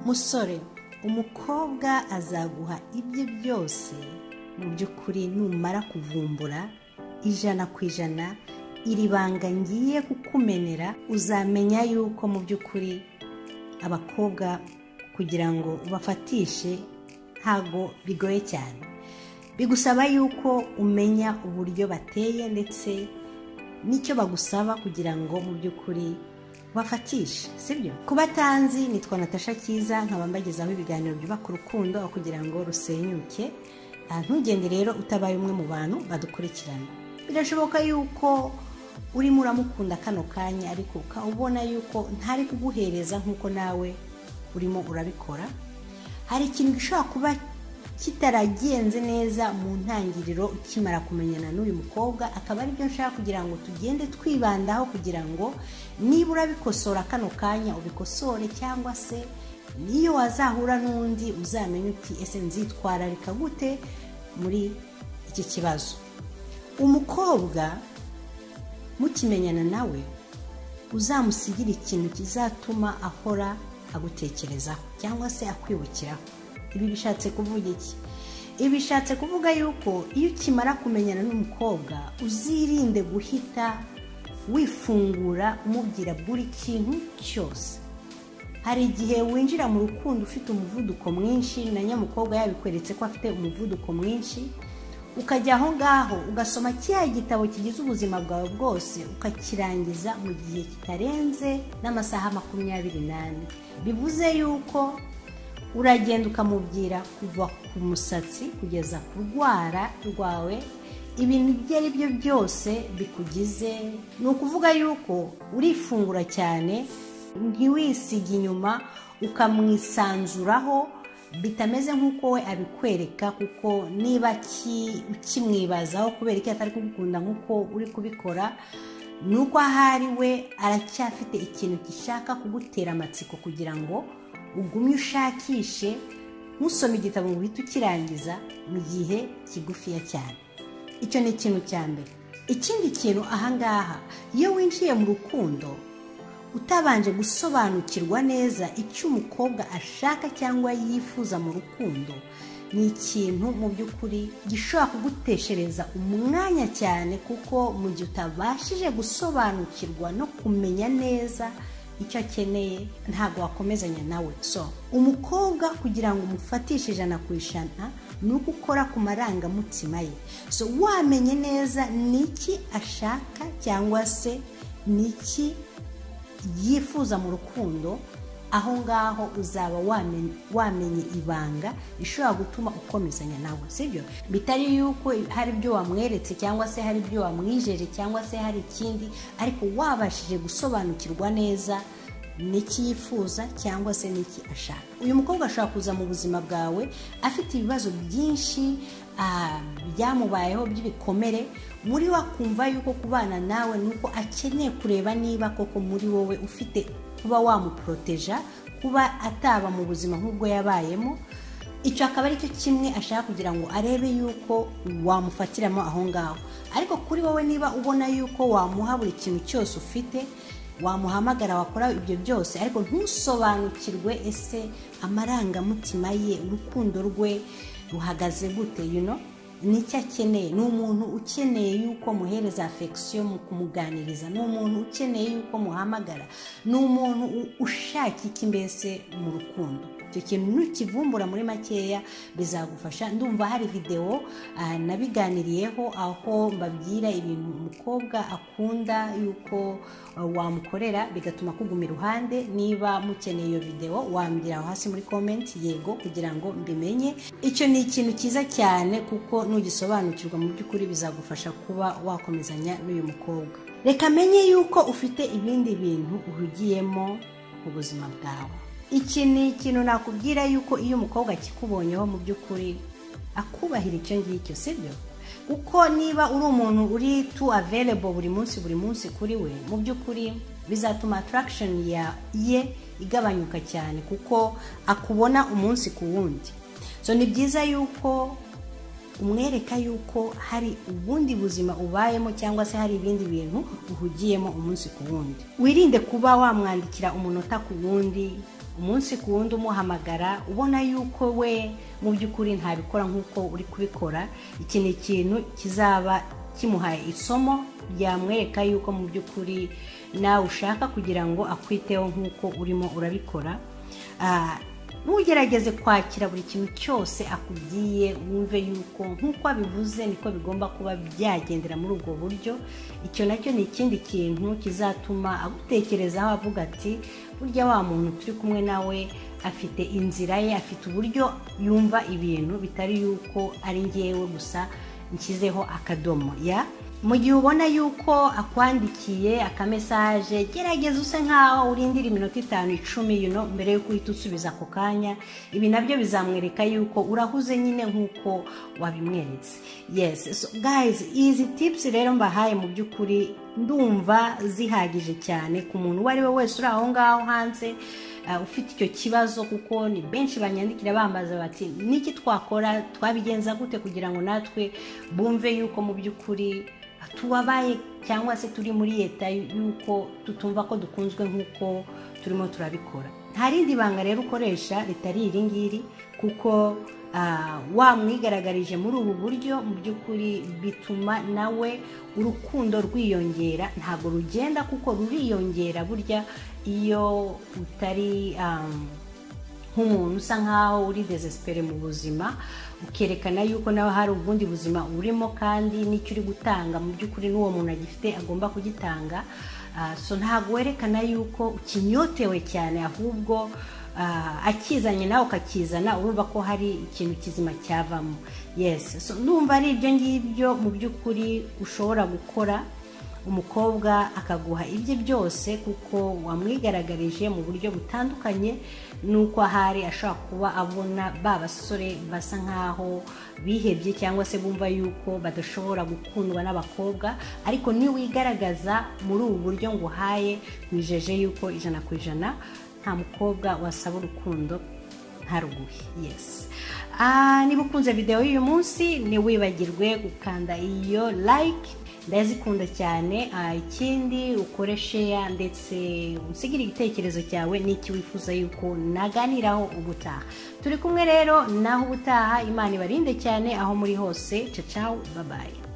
musore umukobwa azaguha ibye byose mu by'ukuri numara kuvumbura ijana ku ijana iri banga ngiye kukumenera uzamenya yuko mu by'ukuri abakobwa kugira ngo ubafatishe ntago bigoye cyane bigusaba yuko umenya uburyo bateye ndetse n'icyo bagusaba kugira ngo mu by'ukuri bafatishe sibyo kuba atanzi nitwa natasha cyiza nkaba mbagezaho ibiganiro byubaka urukundo aho kugira ngo rusenyuke ntugende rero utabaye umwe mu bantu badukurikirana birashoboka yuko urimo uramukunda kano kanya ariko ukaba ubona yuko ntari kuguhereza nk'uko nawe urimo urabikora hari ikintu gishobora kuba kitaragenze neza mu ntangiriro ukimara kumenyana n'uyu mukobwa akaba aribyo nshaka kugira ngo tugende twibandaho kugira ngo niba urabikosora kano kanya ubikosore cyangwa se niyo wazahura n'undi uzamenye uti ese nzitwararika gute muri iki kibazo umukobwa mukimenyana nawe uzamusigire ikintu kizatuma ahora agutekerezaho cyangwa se akwibukiraho ibi bishatse kuvuga iki ibi bishatse kuvuga yuko iyo ukimara kumenyana n'umukobwa uzirinde guhita wifungura umubwira buri kintu cyose hari igihe winjira mu rukundo ufite umuvuduko mwinshi na nyamukobwa yabikweretse ko afite umuvuduko mwinshi ukajya aho ngaho ugasoma kiriya gitabo kigize ubuzima bwawe bwose ukakirangiza mu gihe kitarenze n'amasaha makumyabiri n'ane bivuze yuko uragenda ukamubwira kuva ku musatsi kugeza ku rwara rwawe ibintu ibyo ari byo byose bikugize ni ukuvuga yuko urifungura cyane ntiwisige inyuma ukamwisanzuraho bitameze nk'uko we abikwereka kuko niba ukimwibazaho kubera ko atari kugukunda nk'uko uri kubikora ni uko ahari we aracyafite ikintu gishaka kugutera amatsiko kugira ngo ugumye ushakishe ntusome igitabo ngo uhite ukirangiza mu gihe kigufiya cyane icyo ni ikintu cya mbere ikindi kintu ahangaha iyo winjiye mu rukundo utabanje gusobanukirwa neza icyo umukobwa ashaka cyangwa yifuza mu rukundo ni ikintu mu by'ukuri gishobora kuguteshereza umwanya cyane kuko mu gihe utabashije gusobanukirwa no kumenya neza icyo akeneye ntabwo wakomezanya nawe so umukobwa kugira ngo umufatishe ijana ku ijana ni uko ukora ku marangamutima ye so wamenye neza ni iki ashaka cyangwa se ni iki yifuza mu rukundo aho ngaho uzaba wamenye ibanga rishobora gutuma ukomezanya nawe sibyo bitari yuko hari ibyo wamweretse cyangwa se hari ibyo wamwijeje cyangwa se hari ikindi ariko wabashije gusobanukirwa neza n'iki yifuza cyangwa se n'iki ashaka uyu mukobwa ashobora kuza mu buzima bwawe afite ibibazo byinshi byamubayeho by'ibikomere muri wakumva yuko kubana nawe ni uko akeneye kureba niba koko muri wowe ufite kuba wamuporoteja kuba ataba mu buzima nk'ubwo yabayemo icyo akaba ari cyo kimwe ashaka kugira ngo arebe yuko wamufatiramo aho ngaho ariko kuri wowe niba ubona yuko wamuha buri kintu cyose ufite wamuhamagara wakora ibyo byose ariko ntusobanukirwe ese amarangamutima ye urukundo rwe ruhagaze gute yuno nicyo akeneye ni umuntu ukeneye yuko muhereza afegisiyo mu kumuganiriza ni umuntu ukeneye yuko muhamagara ni umuntu ushaka iki mbese mu rukundo icyo kintu nukivumbura muri makeya bizagufasha ndumva hari videwo nabiganiriyeho aho mbabwira ibintu umukobwa akunda yuko wamukorera bigatuma kuguma iruhande niba mukeneye iyo videwo wambwira aho hasi muri komenti yego kugira ngo mbimenye icyo ni ikintu cyiza cyane kuko nugisobanukirwa mu by'ukuri bizagufasha kuba wakomezanya n'uyu mukobwa reka menye yuko ufite ibindi bintu uhugiyemo mu buzima bwawe iki ni ikintu nakubwira yuko iyo umukobwa akikubonyeho mu by'ukuri akubahira icyo ngicyo sibyo kuko niba uri umuntu uri tu averebo buri munsi buri munsi kuri we mu by'ukuri bizatuma attraction ye igabanyuka cyane kuko akubona umunsi ku wundi so ni byiza yuko umwereka yuko hari ubundi buzima ubayemo cyangwa se hari ibindi bintu uhugiyemo umunsi ku wundi wirinde kuba wamwandikira umunota ku wundi umunsi ku wundi umuhamagara ubona yuko we mu by'ukuri ntabikora nk'uko uri kubikora iki ni ikintu kizaba kimuhaye isomo ryamwereka yuko mu by'ukuri nawe ushaka kugira ngo akwiteho nk'uko urimo urabikora ntugerageze kwakira buri kintu cyose akubwiye wumve yuko nk'uko abivuze niko bigomba kuba byagendera muri ubwo buryo icyo nacyo ni ikindi kintu kizatuma agutekerezaho avuga ati burya wa muntu turi kumwe nawe afite inzira ye afite uburyo yumva ibintu bitari yuko ari ngewe gusa nshyizeho akadomo ya mu gihe ubona yuko akwandikiye akamesaje gerageza use nk'aho urindira iminota itanu icumi yuno mbere y'uko uhita usubiza ako kanya ibi nabyo bizamwereka yuko urahuze nyine nk'uko wabimweretse yes so guys izi tips rero mbahaye mu by'ukuri ndumva zihagije cyane ku muntu uwo ari we wese uri aho ngaho hanze ufite icyo kibazo kuko ni benshi banyandikira bambaza bati niki twakora twabigenza gute kugira ngo natwe bumve yuko mu by'ukuri tubabaye cyangwa se turi muri leta yuko tutumva ko dukunzwe nk'uko turimo turabikora nta rindi banga rero ukoresha ritari iri ngiri kuko wamwigaragarije muri ubu buryo mu by'ukuri bituma nawe urukundo rwiyongera ntabwo rugenda kuko ruriyongera burya iyo utari nk'umuntu usa nkaho uri desesipere mu buzima ukerekana yuko nawe hari ubundi buzima urimo kandi n'icyo uri gutanga mu by'ukuri n'uwo muntu agifite agomba kugitanga so ntabwo werekana yuko ukinyotewe cyane ahubwo akizanye nawe ukakizana urumva ko hari ikintu kizima cyavamo yesi ndumva ari ibyo ngibyo mu by'ukuri ushobora gukora umukobwa akaguha ibye byose kuko wamwigaragarije mu buryo butandukanye n'uko ahari ashobora kuba abona ba basore basa nkaho bihebye cyangwa se bumva yuko badashobora gukundwa n'abakobwa ariko niwigaragaza muri ubu buryo ngo uhaye wijeje yuko ijana ku ijana nta mukobwa wasaba urukundo ntaruguhe yesi niba ukunze videwo y'uyu munsi ntiwibagirwe gukanda iyo like ndazikunda cyane ikindi ukore sheya ndetse usigire igitekerezo cyawe n'iki wifuza yuko naganiraho ubutaha turi kumwe rero naho ubutaha imana ibarinde cyane aho muri hose cacawu babaye